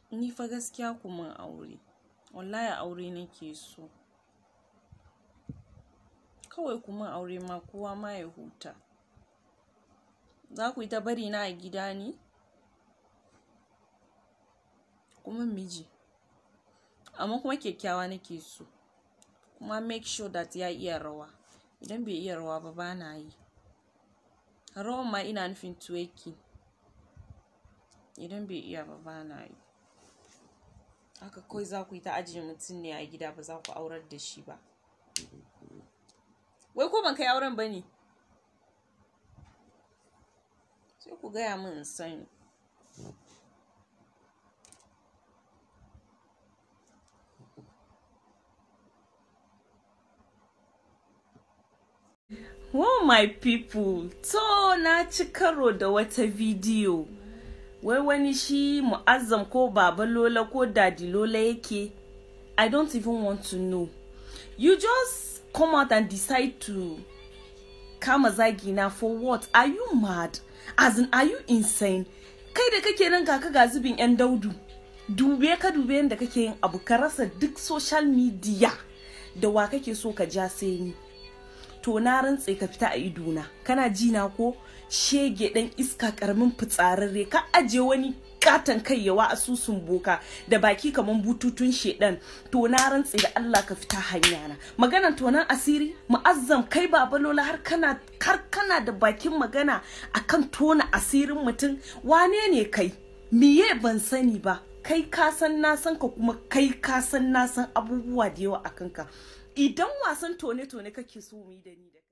ni fa gaskiya ku mun aure wallahi aure nake so kawai ku mun aure ma kowa ma ya huta za ku yi ta bari na a gida ne kuma miji amma kuma kyakkyawa nake so kuma make sure that ya iya rawa idan bai iya rawa ba bana yi rawan ma ina nufin twerking idan bai iya ba bana yi haka kawai za ku yi ta ajiye mutum ne a gida ba za ku aurar da shi ba wai ko ban kai auren ba ne sai ku gaya min in sani Oh my people, to na ci karo da wata bidiyo. Wai wani shi mu'azzam ko babalola ko dadilola yake. I don't even want to know. You just come out and decide to kama zagina for what? Are you mad? As in, are you insane? Kai da kake nan kaka ga zubin 'yan daudu. Dube ka dube yadda kake yin abu ka rasa duk social media da wa kake so ka ja sai ni. to na rantse ka fita a idona kana ji na ko shege dan iska karamin fitsararre ka aje wani katon kai yawa asusun boka da baki kaman bututun shedan to na rantse da Allah ka fita hanya na maganan tonan asiri mu'azzam kai babalola har kana har kana da bakin magana akan tona asirin mutum wane ne kai miye ban sani ba kai ka san na san ka kuma kai ka san na san abubuwa da yawa akan ka idan wasan tone-tone kake so mu yi da ni da